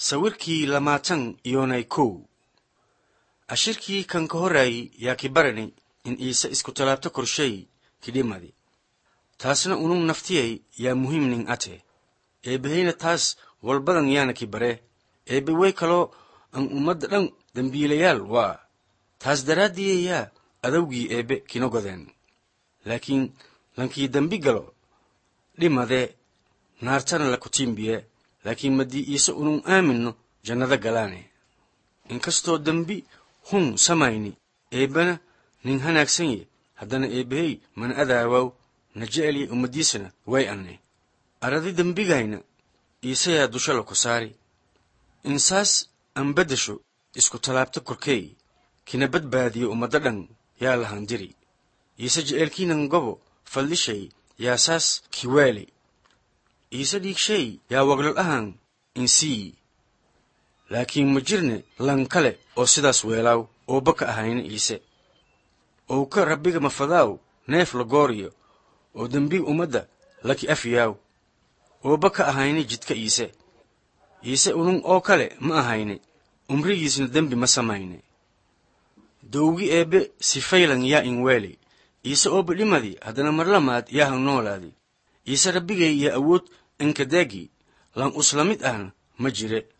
sawirkii lamaatan iyonay kow ashirkii kan ka horraayey yaa ki barani in iise isku talaabto korshay kidhimadi taasna unun naftiyay yaa muhiimnin ate eebbahayna taas walbadan yaana ki bare eebbe way kaloo an ummadda dhan dembiilayaal waa taas daraaddiyayaa adowgii eebbe kina godeen laakiin lankii dembi galo dhimadee naartana la kutiimbiye laakiin maddii iise unun aaminno jannada galaane inkastoo dembi hun samayni eebbana nin hanaagsan ye haddana eebbahey mana adaawaw na jecelye ummaddiisana way anne aradi dembigayna iisayaa dusha la ku saari insaas an beddesho isku tallaabta korkeey kina badbaadiyo ummadda dhan yaa lahandiri iise je'eelkiinan gobo faldhishay yaa saas kiwaali iise dhiigshay yaa waglol ahan insii laakiin ma jirne lan kale oo sidaas weelaaw oo baka ahayna iise ou ka rabbiga mafadaaw neef la gooriyo oo dembiga ummadda laki afyaaw oo baka ahayna jidka iise iise unun oo kale ma ahayne umrigiisna dembi ma samayne dowgi eebbe sifaylan yaa in weeli iise oo badhimadi haddana marlamaad yaa han noolaadi iise rabbigay iyo awood inkadaagi lan usla mid ahna ma jire